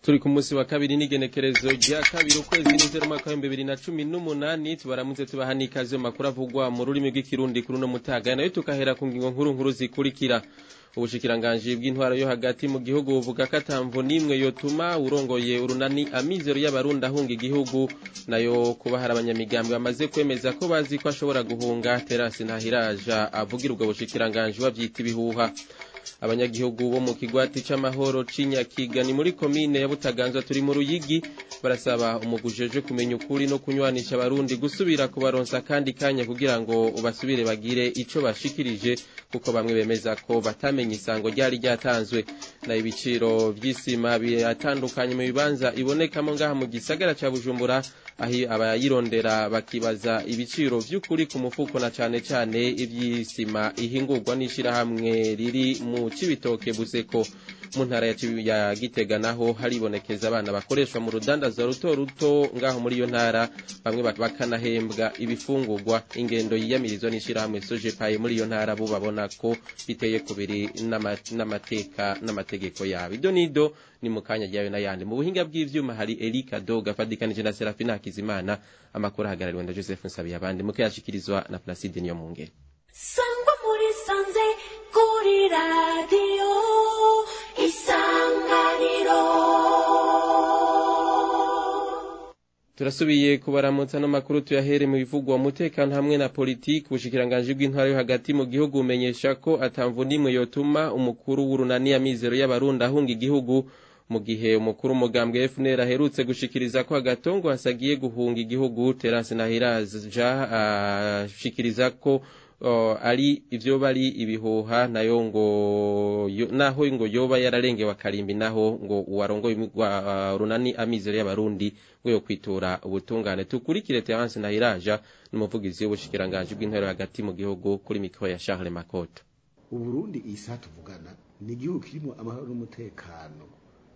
turi ku munsi wa kabiri n'igenekerezo rya kabiri ukwezi n'izero mwaka w'ibihumbi bibiri na cumi n'umunani tubaramutse tubaha n'ikaze mu makuru avugwa mu rurimi rw'ikirundi kuri uno mutaga nayo tukahera ku ngingo nkuru nkuru zikurikira ubushikiranganji bw'intwaro yo hagati mu gihugu buvuga ko atamvo n'imwe yotuma urongoye urunani amizero y'abarundi ahunga igihugu nayo kuba hari abanyamigambwe bamaze kwemeza ko bazi ko ashobora guhunga terasi ntahiraja avugira ubwo bushikiranganji bavyita ibihuha abanyagihugu bo mu kigwati c'amahoro c'inyakiga ni muri komine ya butaganzwa turi mu ruyigi barasaba umugujeje kumenya ukuri no kunywanisha abarundi gusubira kubaronsa kandi kanya kugira ngo basubire bagire ico bashikirije kuko bamwe bemeza ko batamenye isango ryari ryatanzwe na ibiciro vy'isima biratandukanye mu bibanza ibonekamo ngaha mu gisagara ca bujumbura aho abayirondera bakibaza ibiciro vy'ukuri ku mufuko na cane cane ivy'isima ihingurwa n'ishirahamwe riri mu cibitoke buseko mu ntara ya gitega naho haribonekeza abana bakoreshwa mu rudandazo ruto ruto ngaho muri iyo ntara bamwe bakanahembwa ibifungurwa ingendo yiyamirizwa n'ishirahamwe sojepaye muri iyo ntara bo babona ko biteye kubiri n'amateka n'amategeko yabo ido nido ni mu kanya ryayo n'ayandi mu buhinga bw'ivyuma hari Erika Doga fadikanije na Serafina Hakizimana amakuru ahagarariwe na Joseph Nsabiye abandi muke yashikirizwa na Placide Niyomungere sangwa muri sanze kuri radiyo isanganiro turasubiye kubaramutsa no makuru tuyahere mu bivugwa umutekano hamwe na politiki ubushikiranganje bw'intwaro yo hagati mu gihugu umenyesha ko atamvu nimwe yotuma umukuru w'urunani ya mizero y'abarundi ahunga igihugu mu gihe umukuru umugambwe FNL aherutse gushikiriza ko agatongo hasagiye guhunga igihugu Terence Nahiraja ashikiriza ko uh, ari ivyo bari ibihuha nayo ngo yo, naho ngo yoba yararengewe akarimbi naho ngo uwarongo uh, runani amizero y'abarundi ngo yo kwitura ubutungane tukurikire Terence Nahiraja n'umuvugizi w'ubushikiranganje bw'intero hagati mu gihugu kuri mikro ya Charles Makoto Uburundi isa tuvugana ni igihugu kirimo amahoro n'umutekano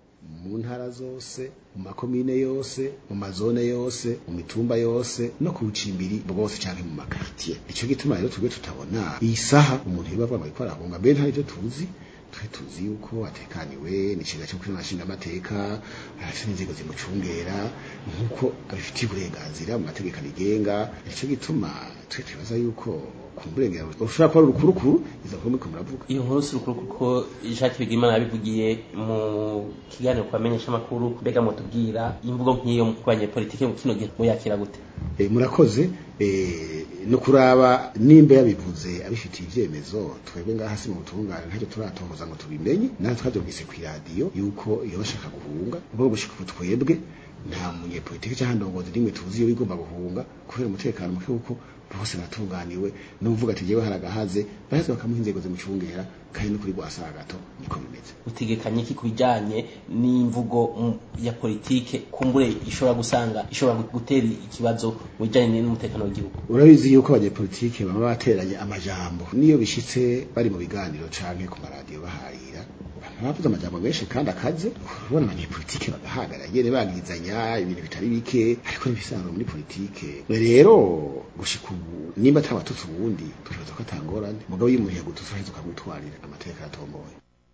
mu ntara zose mu makomine yose mu mazone yose mu mitumba yose no ku bucimbiri bwose canke mu makartier ico gituma rero twebwe tutabona iyi saha umuntu yibavuga ngo ariko arahunga mbere nta ivyo tuzi twe tuzi yuko atekaniwe n'ikiga cyo kuri mashinga amateka arafite inzego zimucungera nk'uko abifitiye uburenganzira mu mategeko abigenga nico gituma twe twibaza yuko kumburengera ushobora kuba urukurukuru izo nkuru muriko muravuga iyo nkuru si urukuru kuko Jacques Bigimana yabivugiye mu kiganiro ku bamenyesha amakuru mbega mutubwira imvugo nk'iyo ku banyepolitike mu kino gihe muyakira gute eh murakoze eh no kuraba nimba yabivuze abifitiye ivyemezo twebwe ngaha hasi mu butungane ntacyo turatohoza ngo tubimenye natwe twavyumvise ku radio yuko iyo bashaka guhunga ubwo gushika ubu twebwe nta munyepolitike cyangwa ndongozi rimwe tuzi iyo bigomba guhunga kubera umutekano muke kuko bose baratunganiwe n'uvuga ati jewe haragahaze baheze bakamuha inzego zimucungera kandi no kuri rwasagato niko bimeze utegekanye iki kubijanye n'imvugo ya politike kumbure ishobora gusanga ishobora gutera ikibazo mu bijanye n'umutekano w'igihugu urabizi yuko abanyepolitike baba bateranye amajambo niyo bishitse bari mu biganiro canke ku maradiyo baharira bavuze amajambo menshi kandi akaze ubona abanyepolitike bagahagarara nyene bagizanya ibintu bitari bike ariko n'ibisanzwe muri politike rero gushika ubu nimba atabatutsi ubundi turibaza ko atangorane mugabo iyo umuntu yagututse uraheza ukamutwarira amateka yatomboye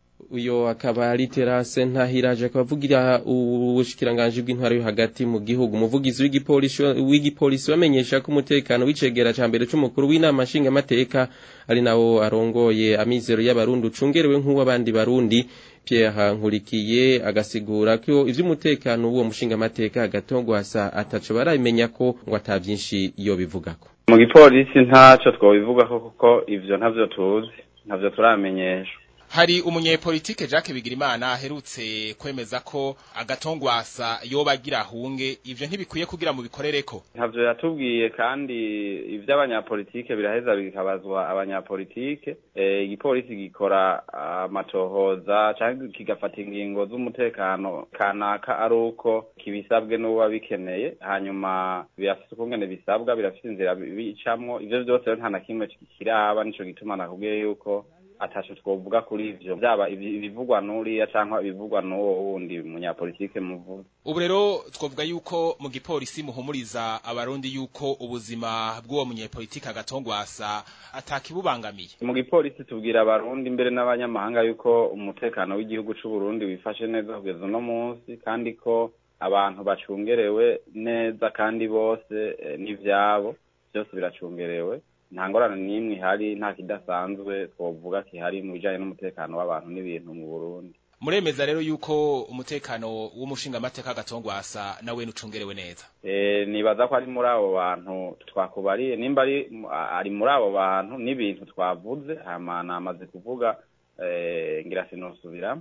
uyo akaba ari terase ntahiraje akaba avugira ubushikiranganje bw'intwaro yo hagati mu gihugu umuvugizi w'igipolisi w'igipolisi bamenyesha ko umutekano w'icegera ca mbere c'umukuru w'inama nshinga amateka ari nawo arongoye amizero y'abarundi ucungerewe nk'uw'abandi barundi Pierre Nkurikiye agasigura ko ivy'umutekano w'uwo mushinga amateka agatongwasa ataco baramenya ko ngo atavyinshi iyo bivugako mu gipolisi ntaco twobivugako kuko ivyo ntavyo tuzi ntavyo turamenyeshwa hari umunyepolitike Jacques Bigirimana aherutse kwemeza ko agatongwasa yoba agira ahunge ivyo ntibikwiye kugira mu bikorereko ntavyo yatubwiye kandi ivy'abanyapolitike biraheza bikabazwa abanyapolitike igipolisi e, gikora amatohoza uh, canke kigafata ingingo z'umutekano kanaka ari uko kibisabwe n'uba bikeneye hanyuma birafise ukungene bisabwa birafise inzira bicamwo ivyo vyose nta na kimwe kiraba nico gituma nakubwiye yuko ataco twovuga kuri ivyo byaba ibi- ibivugwa n'uriya canke ibivugwa n'uwo wundi munyapolitike muvuze ubu rero twavuga yuko mu gipolisi muhumuriza abarundi yuko ubuzima bw'uwo munyepolitike agatongwasa atakibubangamiye mu gipolisi tubwira abarundi mbere n'abanyamahanga yuko umutekano w'igihugu c'u Burundi wifashe neza kugeza uno munsi kandi ko abantu bacungerewe neza kandi bose eh, n'ivyabo byose biracungerewe nta ngorane n'imwe ihari nta kidasanzwe twovuga kihari mu bijanye n'umutekano w'abantu n'ibintu mu Burundi muremeza rero yuko umutekano w'umushingamateka agatongwasa nawe nucungerewe neza Eh, nibaza ko ari muri abo bantu twakubariye nimba ari ari muri abo bantu n'ibintu twavuze hama namaze kuvuga eh, ngira sinosubira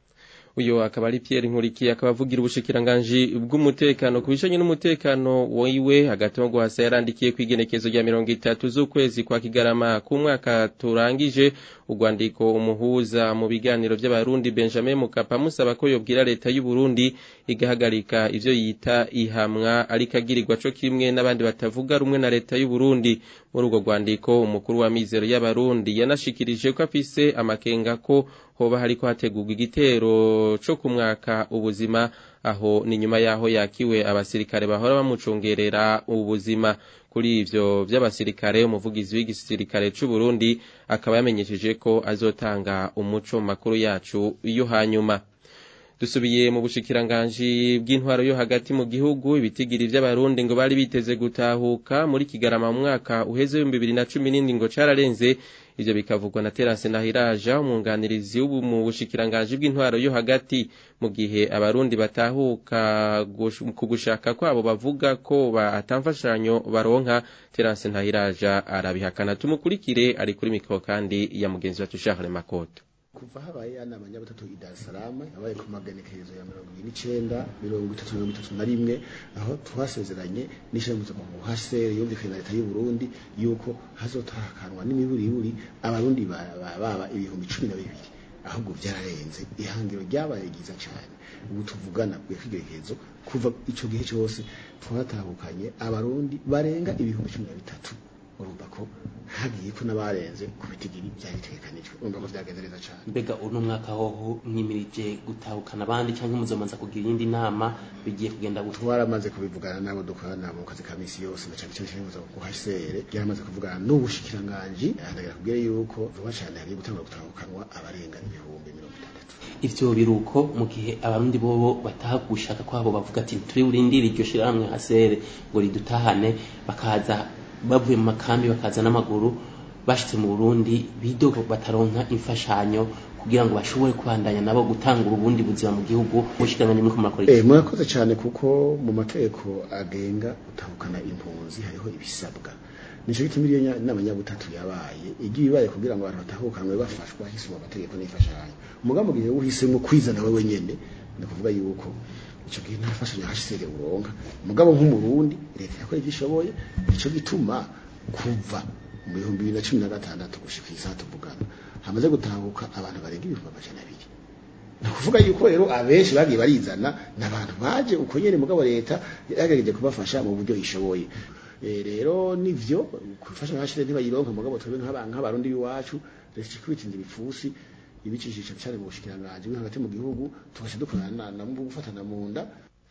uyo akaba ari Pierre Nkurikiye akaba avugira ubushikiranganji bw'umutekano ku bijanye n'umutekano wiwe hagati mu guhasa yarandikiye kwigenekezo rya mirongo itatu z'ukwezi kwa Kigarama ku mwaka turangije urwandiko umuhuza mu biganiro by'abarundi Benjamin Mukapa musaba ko yobwira leta y'u Burundi igahagarika ivyo yita ihamwa ariko agirirwa co kimwe n'abandi batavuga rumwe na leta y'u Burundi muri urwo rwandiko umukuru wa mizero y'abarundi yanashikirije ko afise amakenga ko hoba hariko hategurwa igitero co ku mwaka ubuzima aho ni nyuma yaho yakiwe abasirikare bahora bamucungerera ubuzima kuri ivyo vy'abasirikare umuvugizi w'igisirikare c'u Burundi akaba yamenyesheje ko azotanga umuco mu makuru yacu yo hanyuma dusubiye mu bushikiranganji bw'intwaro yo hagati mu gihugu ibitigiri vy'abarundi ngo bari biteze gutahuka muri kigarama mu mwaka uheze w'ibihumbi bibiri na cumi n'indwi ngo cararenze ivyo bikavugwa na Terence Nahiraja umwunganirizi w'ubu mu bushikiranganji bw'intwaro yo hagati mu gihe abarundi batahuka gush- ku gushaka kwabo bavuga ko batamfashanyo baronka Terence Nahiraja arabihakana tumukurikire ari kuri mikro kandi ya mugenzi wacu Charles Makoto kuva habaye inama nyabutatu i Dar es Salaam yabaye ku magenekerezo ya mirongo ibiri n'icenda mirongo itatu mirongo itatu na rimwe aho twasezeranye n'ishirahamwe mpuzamakungu HCR yumvikanye na leta y'u Burundi yuko hazotahakanwa n'imiburiburi abarundi ba- ba- baba ibihumbi cumi na bibiri ahubwo vyararenze ihangiro ryabaye ryiza cyane ubu tuvugana ku kwigerekezo kuva ico gihe cyose twaratahukanye abarundi barenga ibihumbi cumi na bitatu urumva ko hagiye ko n'abarenze ku bitigiri byari bitegekanijwe urumva ko vyagenze neza cyane mbega uno mwaka hoho mwimirije gutahukana abandi cyangwa muzomanza kugira iyindi nama bigiye kugenda gutwa twaramaze kubivugana n'abo dukorana mu kazi ka misi yose na cyane cyane cyane ku HCR yaramaze kuvugana n'ubushikiranganji ahanagira kubwira yuko vuba cyane hagiye gutangura gutahukanwa abarenga ibihumbi mirongo itandatu ivyo biruko mu gihe abarundi bobo bataha gushaka kwabo bavuga ati turi burindire iryo shirahamwe hasere ngo ridutahane bakaza bavuye mu makambi bakaza n'amaguru bashitse mu Burundi bidoga bataronka imfashanyo kugira ngo bashobore kubandanya nabo gutangura ubundi buzima mu gihugu mushikanganye muri kumakora Eh murakoze cyane kuko mu mategeko agenga gutahukana impunzi hariho ibisabwa nico gituma iyo nya- inama nyabutatu yabaye igiye ibaye kugira ngo abantu batahukanwe bafashwa hisemo amategeko n'imfashanyo umugambi gihe uhisemo kwizana wewe nyene ni kuvuga yuko ico gihe nta fashanyo hashisere uronka mugabo nk'umurundi leta yakora ivyo ishoboye nico gituma kuva mu bihumbi bibiri na cumi na gatandatu gushika iyi saha tuvugana hamaze gutahuka abantu barenga ibihumbi amajana abiri ni ukuvuga yuko rero abenshi bagiye barizana ni abantu baje uko nyene mugabo leta yagerageje kubafasha mu buryo ishoboye Eh, rero nivyo kufasha abashire ntibayironka mugabo twebwe nk'aba- nk'abarundi b'iwacu leta ikwitinza ibipfusi ibicishisha cyane mu bushikiranganji bwo hagati mu gihugu tugaca dukorana na mu gufatana mu nda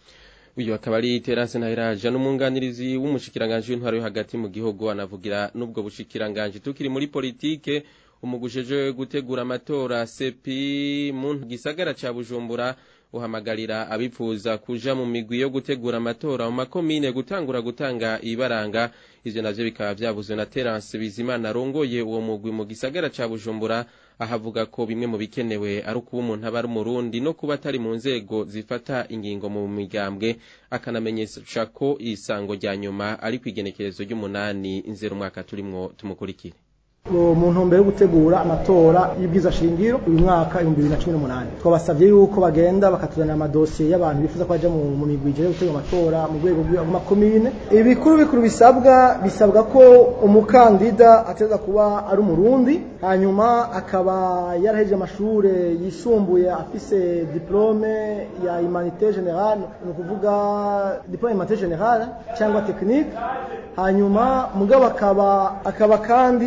uyu akaba ari Terence Nahiraja n'umwunganirizi w'umushikiranganji w'intwaro yo hagati mu gihugu anavugira n'ubwo bushikiranganji tukiri muri politike umugusheje gutegura amatora sepi mu gisagara ca Bujumbura uhamagarira abipfuza kuja mu migwi yo gutegura amatora mu makomine gutangura gutanga ibaranga ivyo navyo bikaba vyavuzwe na Terence Bizimana arongoye uwo mugwi mu gisagara ca Bujumbura ahavuga ko bimwe mu bikenewe ari ukuba umuntu aba ari umurundi no kuba atari mu nzego zifata ingingo mu migambwe akanamenyesha ko isango rya nyuma ari ku igenekerezo ry'umunani nzero umwaka turimwo tumukurikire mu ntumbero yo gutegura amatora y'ibwiza shingiro uyu mwaka ibihumbi bibiri na cumi n'umunani twabasabye yuko bagenda bakatuzanira amadosiye y'abantu bifuza ko bajya mu mu migwi ijere gutegura amatora mu rwego rw'amakomine ibikuru bikuru bisabwa bisabwa ko umukandida ateza kuba ari umurundi hanyuma akaba yarahejeje amashuri yisumbuye afise diplome ya humanité générale ni ukuvuga diplome ya humanité générale cyangwa technique hanyuma mugabo akaba akaba kandi ari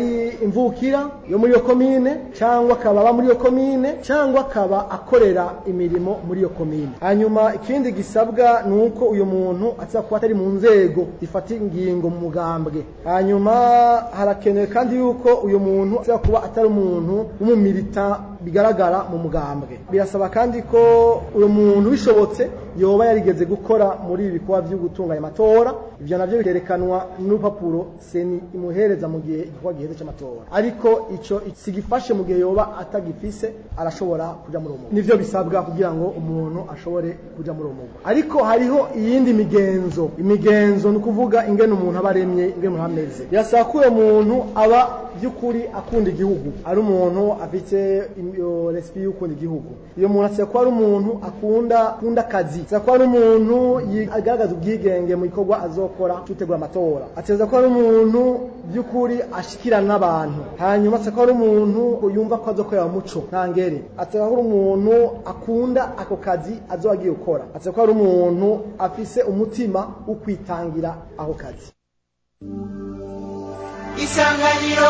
ari imvukira yo muri iyo komine cyangwa akaba aba muri iyo komine cyangwa akaba akorera imirimo muri iyo komine hanyuma ikindi gisabwa ni uko uyu muntu aza kuba atari mu nzego zifata ingingo mu mugambwe hanyuma harakenewe kandi yuko uyu muntu aza kuba atari umuntu w'umumilita bigaragara mu mugambwe birasaba kandi ko uyu muntu bishobotse yoba yarigeze gukora muri ibi bikorwa byo gutunganya amatora ibyo nabyo bikerekanwa n'urupapuro seni imuhereza mu gihe igikorwa giheze cy'amatora ariko ico sigifashe mu gihe yoba atagifise arashobora kuja muri uwo mugwi nivyo bisabwa kugira ngo umuntu ashobore kuja muri uwo mugwi ariko hariho iyindi migenzo imigenzo ni ukuvuga ingene umuntu aba aremye ingene umuntu ameze birasaba ko uyo muntu aba by'ukuri akunda igihugu ari umuntu afite respi y'ukunda igihugu iyo muntu asaba ko ari umuntu akunda akunda akazi asaba ko ari umuntu agaragaza ubwigenge mu gikorwa azokora cyutegura amatora ateza ko ari umuntu by'ukuri ashikirana n'abantu hanyuma asaba ko ari umuntu yumva ko azokorera umuco ntangere ateza ko ari umuntu akunda ako kazi azoba agiye gukora ateza ko ari umuntu afise umutima wo kwitangira ako kazi isanganiro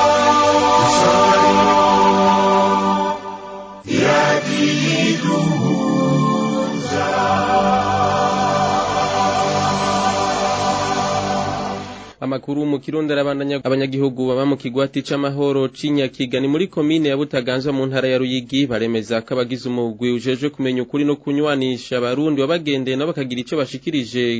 amakuru mu kirundi arabandanya abanyagihugu baba mu kigwati c'amahoro c'inyakiga ni muri komine ya butaganzwa mu ntara ya ruyigi baremeza ko abagize umugwi ujejwe kumenya ukuri no kunywanisha abarundi babagendeye nabo bakagira ico bashikirije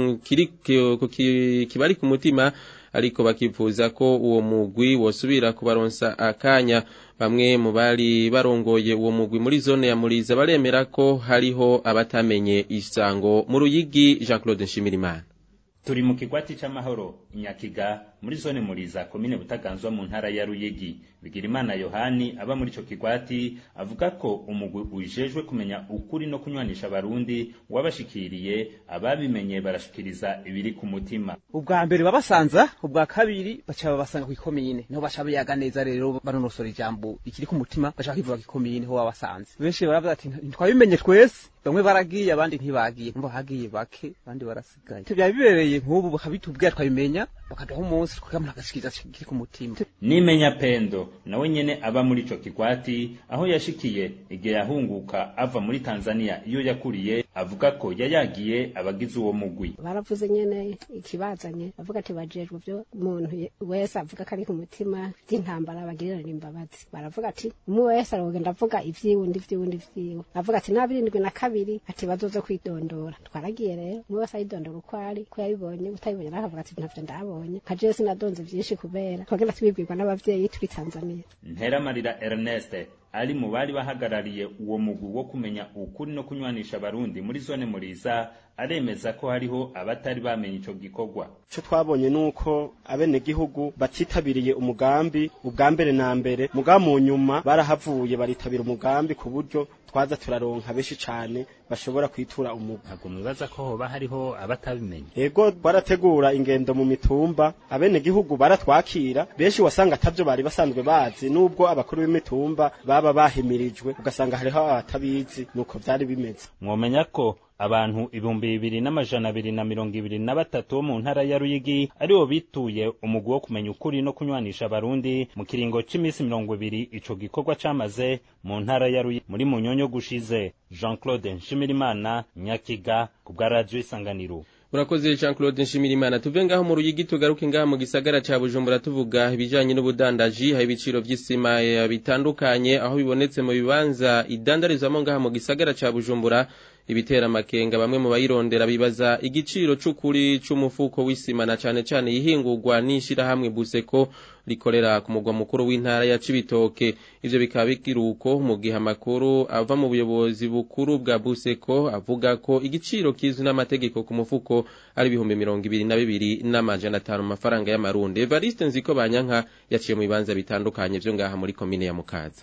kibari ku mutima ariko bakifuza ko uwo mugwi wosubira kubaronsa akanya bamwe mu bari barongoye uwo mugwi muri zone ya muriza baremera ko hariho abatamenye isango mu ruyigi Jean Claude Nshimirimana turi mu kigwati c'amahoro nyakiga muri zone muriza komine butaganzwa mu ntara ya ruyigi bigirimana yohani aba muri ico kigwati avuga ko umugwi ujejwe kumenya ukuri no kunywanisha abarundi wabashikiriye ababimenye barashikiriza ibiri ku mutima ubwa mbere babasanza ubwa kabiri baca babasanga kw'ikomine niho baca biyaga neza rero banonosora ijambo ikiri ku mutima baca bakivuga kw'ikomine ho babasanze benshi baravuga ati ntitwabimenye twese bamwe baragiye abandi ntibagiye mbo hagiye bake abandi barasigaye byaba bibereye nk'ubu bakabitubwira twabimenya bakaduha umunsi tukagamura agashikiriza kiri ku mutima nimenya pendo nawe nyene aba muri ico kigwati aho yashikiye igihe yahunguka ava muri tanzania iyo yakuriye avuga ko yayagiye abagize uwo mugwi baravuze nyene ikibazanye bavuga ati bajejwe vyo umuntu wese avuga ko ari ku mutima vy'intambara bagirirana imbabazi baravuga ati umwe wese arogenda avuga ivyiwundi vy'iwundi vyiwe avuga ati n'abirindwi na kabiri ati bazoze kwidondora twaragiye rero umwe wese ayidondora uko ari ko yabibonye utabibonye nawe akavuga ati ntavyo ndabonye nka jewe sinadonze vyinshi kubera twagenda tubibwirwa n'abavyeyi turi tanzania nteramarira ernest ari mu bari bahagarariye uwo mugwi wo kumenya ukuri no kunywanisha abarundi muri zone muriza aremeza ko hariho abatari bamenye ico gikorwa ico twabonye nuko abenegihugu batitabiriye umugambi ubwa mbere na mbere muga mu nyuma barahavuye baritabira umugambi ku buryo twaza turaronka benshi cane bashobora kwitura umugwi ntabwo mwibaza ko hoba hariho abatabimenye ego twarategura ingendo mu mitumba abenegihugu baratwakira benshi wasanga atavyo bari basanzwe bazi nubwo abakuru b'imitumba baba bahimirijwe ugasanga hariho abatabizi nuko vyari bimeze mwomenya ko abantu ibihumbi bibiri n'amajana abiri na mirongo ibiri na batatu bo mu ntara ya ruyigi aribo bituye umugwi wo kumenya ukuri no kunywanisha abarundi mu kiringo c'imisi mirongo ibiri ico gikorwa camaze mu ntara ya ruyigi muri munyonyo gushize jean claude nshimirimana nyakiga ku bwa radiyo isanganiro urakoze Jean Claude Nshimirimana tuve ngaho mu ruyigi tugaruke ngaho mu gisagara ca Bujumbura tuvuga ibijanye n'ubudandaji hari ibiciro vy'isima bitandukanye aho bibonetse mu bibanza idandarizwamo ngaho mu gisagara ca Bujumbura ibitera amakenga bamwe mu bayirondera bibaza igiciro c'ukuri c'umufuko w'isima na cane cane yihingurwa n'ishirahamwe Buseko rikorera ku mugwa mukuru w'intara ya Cibitoke ivyo bikaba bikiruko mu gihe amakuru ava mu buyobozi bukuru bwa Buseko avuga ko igiciro kizwi n'amategeko ku mufuko ari ibihumbi mirongo ibiri na bibiri n'amajana atanu mu mafaranga y'amarundi Evariste Nziko Banyanka yaciye mu bibanza bitandukanye vyo ngaha muri komine ya Mukaza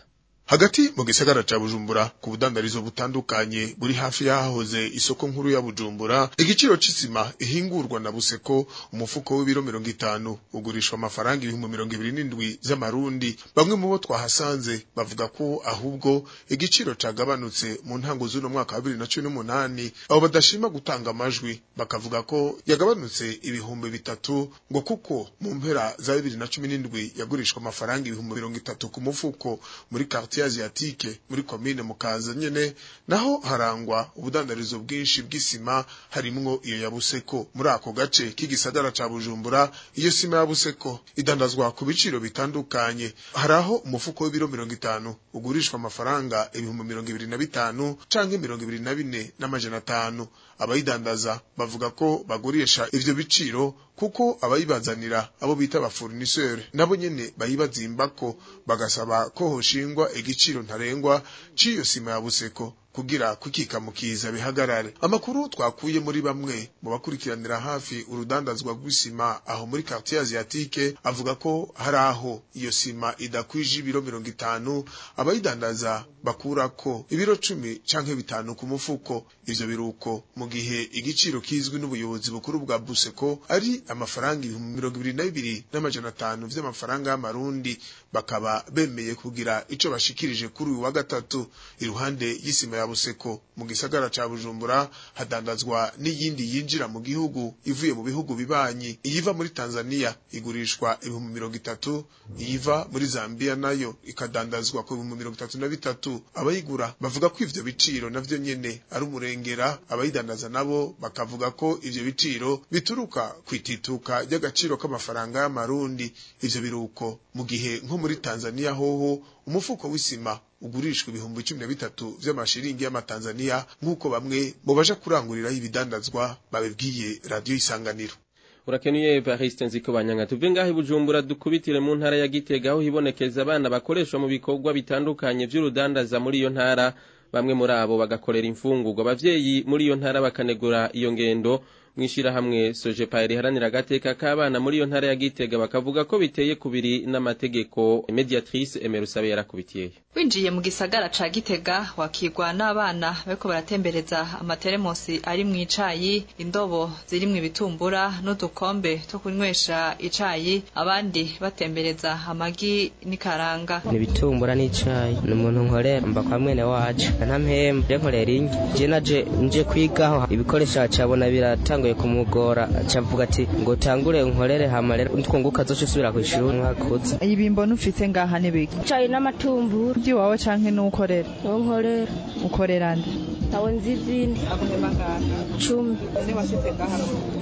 hagati mu gisagara ca bujumbura ku budandarizo butandukanye buri hafi y'ahahoze isoko nkuru ya bujumbura igiciro c'isima ihingurwa na buseko umufuko w'ibiro mirongo itanu ugurishwa amafaranga ibihumbi mirongo ibiri n'indwi z'amarundi bamwe mu bo twahasanze bavuga ko ahubwo igiciro cagabanutse mu ntango z'uno mwaka wa bibiri na cumi n'umunani abo badashima gutanga amajwi bakavuga ko yagabanutse ibihumbi bitatu ngo kuko mu mpera za bibiri na cumi n'indwi yagurishwa amafaranga ibihumbi mirongo itatu ku mufuko muri quartier asiatique muri komine mukaza nyene naho harangwa ubudandarizo bwinshi bw'isima harimwo iyo ya buseko muri ako gace k'igisagara ca bujumbura iyo sima ya buseko idandazwa ku biciro bitandukanye haraho umufuko w'ibiro mirongo itanu ugurishwa amafaranga ibihumbi mirongo ibiri na bitanu canke mirongo ibiri na bine n'amajana atanu abayidandaza bavuga ko bagurisha ivyo biciro kuko abayibazanira abo bita ba fournisseur nabo nyene bayibazimbako bagasaba ko hoshingwa igiciro ntarengwa c'iyo sima ya buseko kugira kukikamukiza bihagarare amakuru twakuye muri bamwe mu bakurikiranira hafi urudandazwa rw'isima aho muri quartier asiatique avuga ko hari aho iyo sima idakwije ibiro mirongo itanu abayidandaza bakurako ibiro cumi canke bitanu ku mufuko ivyo biruko mu gihe igiciro kizwi n'ubuyobozi bukuru bwa buseko ari amafaranga ibihumbi mirongo ibiri na bibiri n'amajana atanu vy'amafaranga y'amarundi bakaba bemeye kugira ico bashikirije kuri uyu wa gatatu iruhande y'isima ya buseko mu gisagara ca bujumbura hadandazwa n'iyindi yinjira mu gihugu ivuye mu bihugu bibanyi iyiva muri tanzania igurishwa ibihumbi mirongo itatu iyiva muri zambia nayo ikadandazwa ku bihumbi mirongo itatu na bitatu abayigura bavuga ko ivyo biciro navyo nyene ari umurengera abayidandaza nabo bakavuga ko ivyo biciro bituruka kwitituka ry'agaciro k'amafaranga y'amarundi ivyo biruko mu gihe nko muri tanzania hoho umufuko w'isima ugurishwa ibihumbi cumi na bitatu vy'amashiringi y'amatanzaniya nk'uko bamwe mu baja kuranguriraho ibidandazwa babibwiye radiyo isanganiro urakenuye Evariste nziko banyanga tuve ngaho ibujumbura dukubitire mu ntara ya Gitega aho hibonekeza abana bakoreshwa mu bikorwa bitandukanye vy'urudandaza muri iyo ntara bamwe muri abo bagakorera imfungurwa abavyeyi muri iyo ntara bakanegura iyo ngendo mwishirahamwe Sojepa riharanira agateka k'abana muri iyo ntara ya Gitega bakavuga ko biteye kubiri n'amategeko mediatrice Emerusabe yarakubitiye winjiye mu gisagara ca Gitega wakigwa n'abana bariko baratembereza amateremosi ari mu icayi indobo zirimwo ibitumbura n'udukombe two kunywesha icayi abandi batembereza amagi n'ikaranga ni ibitumbura n'icayi ni umuntu nkorera mba kwa mwene wacu ntampemba je nkorera inyo je naje nje kwigaho ibikoresho acabona biratanguye kumugora acavuga ati ngo tangure nkorere hama rero twunguka zoce usubira kw'ishuri mwakoze ibimbo nufite ngaha n'ibiki icayi n'amatumbura iwawe canke n'ukorera nkorera ukorera nde aho nzi izindi aguhema ngaha cumi ni washitse ngaha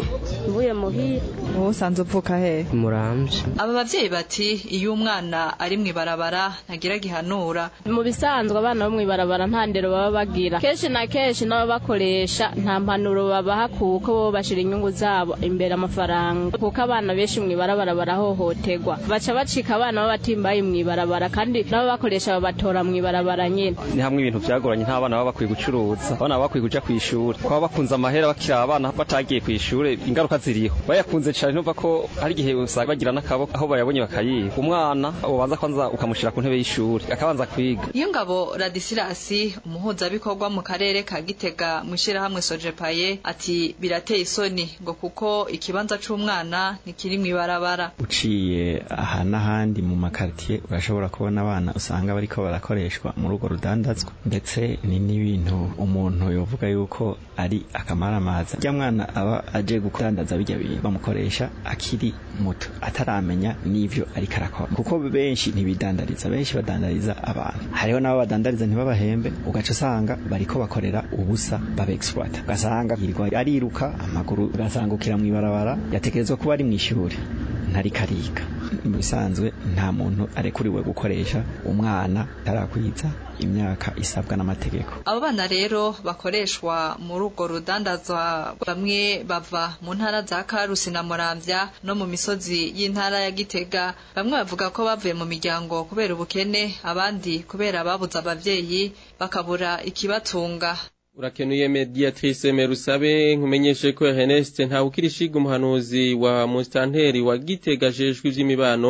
mvuye muhira wowe usanze uvuka hehe muramvye aba bavyeyi bati iyo umwana ari mw'ibarabara ntagira gihanura mu bisanzwe abana bo mw'ibarabara nta ndero baba bagira kenshi na kenshi n'ababakoresha nta mpanuro babaha kuko bo bashira inyungu zabo imbere amafaranga kuko abana benshi mw'ibarabara barahohoterwa baca bacika abana b'abatimbaye mw'ibarabara kandi n'ababakoresha babatora mw'ibarabara nyene ni hamwe ibintu vyagoranye nta bana baba bakwiye gucuruza abana baba bakwiye kuja kw'ishuri kuba bakunze amahera bakiri abana batagiye kw'ishuri ingaruka ziriho bayakunze cane numva ko hari igihe usanga bagira n'akaboko aho bayabonye bakayiba umwana ubanza kwanza ukamushira ku ntebe y'ishuri akabanza kwiga iyo ngabo radisilasi umuhuzabikorwa mu karere ka gitega mu ishirahamwe sojepaye ati birateye isoni ngo kuko ikibanza c'umwana ntikiri mw'ibarabara uciye aha n'ahandi mu makaritiye urashobora kubona abana usanga bariko barakoreshwa muri urwo rudandazwa ndetse ni n'ibintu umuntu yovuga yuko ari akamaramaza rya mwana aba aje gudandaza bijya bintu bamukoresha akiri muto ataramenya n'ivyo ariko arakora kuko benshi ntibidandariza benshi badandariza abantu hariho n'abo badandariza ntibabahembe ugaca usanga bariko bakorera ubusa baba exploit ugasanga yirirwa ariruka amaguru ugasangukira mw'ibarabara yategerezwa kuba ari mw'ishuri ntariko ariga mu bisanzwe nta muntu arekuriwe gukoresha umwana tarakwiza imyaka isabwa n'amategeko abo bana rero bakoreshwa muri urwo rudandazwa bamwe bava mu ntara za karusi na muramvya no mu misozi y'intara ya gitega bamwe bavuga ko bavuye mu miryango kubera ubukene abandi kubera babuze abavyeyi bakabura ikibatunga urakenuye mediatrice merusabe nkumenyeshe ko Ernest ntawukirishiga umuhanuzi wa mustanteri wa Gitega jejwe ivy'imibano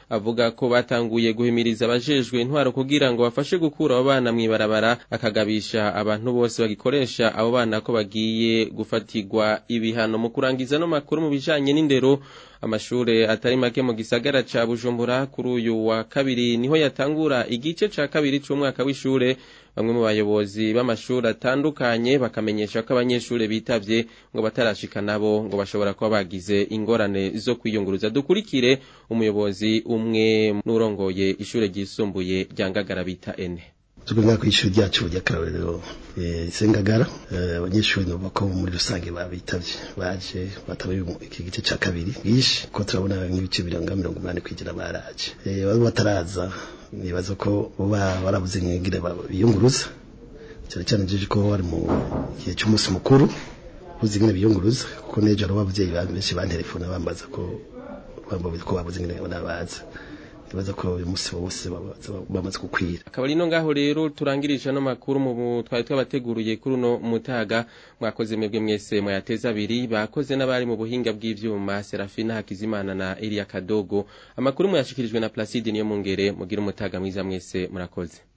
avuga ko batanguye guhimiriza abajejwe intwaro kugira ngo bafashe gukura abo bana mw'ibarabara akagabisha abantu bose bagikoresha abo bana ko bagiye gufatirwa ibihano mu kurangiza no makuru mu bijanye n'indero amashure atari make mu gisagara ca Bujumbura kuri uyu wa kabiri niho yatangura igice ca kabiri c'umwaka w'ishure bamwe mu bayobozi b'amashuri atandukanye bakamenyesha ko abanyeshure bitavye ngo batarashika nabo ngo bashobora kuba bagize ingorane zo kwiyunguruza dukurikire umuyobozi umwe n'urongoye ishure ryisumbuye rya Ngagara bita ene tugomba kwishuri ryacu ry'akarorero sengagara abanyeshuri nuvuga ko muri rusange babitavye baje batabaye iki gice ca kabiri bwinshi ko turabona nk'ibice birenga mirongo umunani kwigira baraje baba bataraza nibaza ko baba barabuze nk'ingire biyunguruza cyane cyane jeje ko bari mu gihe cy'umunsi mukuru buzi ngene biyunguruza kuko nejo aro bavyeyi benshi bantelefona bambaza ko bambaza ko babuze ngene nabaza nibaza ko uyu munsi wose bamaze kukwira akaba ari no ngaho rero turangirije no makuru mu twari twabateguriye kuri uno mutaga mwakoze mwebwe mwese mwayateza abiri bakoze n'abari mu buhinga bw'ivyuma Serafina Hakizimana na Elia Kadogo amakuru mwashikirijwe na Placide niyo mungere mugira umutaga mwiza mwese murakoze